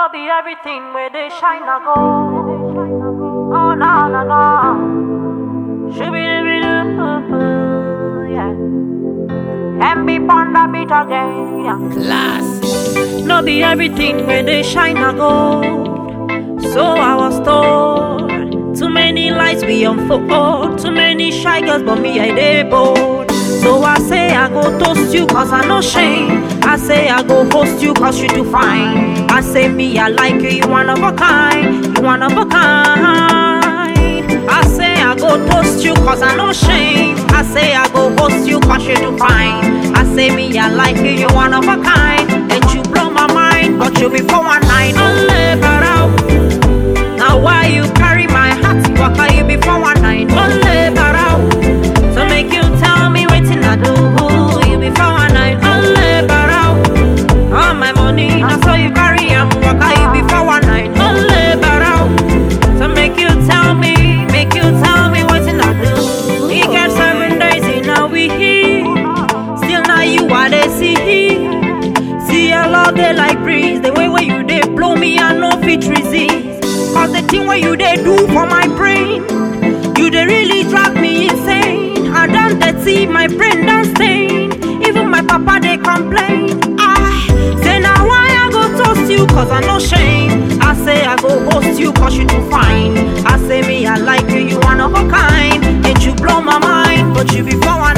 no be everything where they shine a go. Oh no no no. Shoo-be-doo-be-doo, yeah. And be panda beat again. Yeah. Class. No be everything where they shine a gold. So I was told. Too many lights be unfold. Too many shy girls, but me I dey bold. So I say I go toast you cause I no shame. I say I go host you cause you do fine. I say me I like you, you one of a kind. You one of a kind. I say I go toast you cause I no shame. I say I go host you cause you do fine. I say me I like you, you one of a kind. And you blow my mind, but you be for one night. Only barao. Now why you carry my heart? Waka you be for one night. Only barao. So make you tell me waiting I do. You be for one night. Only barao. All my money, now so you carry am. Waka you be for one night. Only barao. So make you tell me, make you tell me waiting I do. We got seven days in a week. Still now you are the see. See a lot they like breeze. The way where you they blow me, I no fit resist. Cause the thing where you they do for my brain, you they really drive me insane. I done that see my brain done stain. Even my papa they complain. I say now why I go toast you cause I no shame. I say I go host you cause you do fine. I say me I like you, you one of a kind. And you blow my mind, but you be for one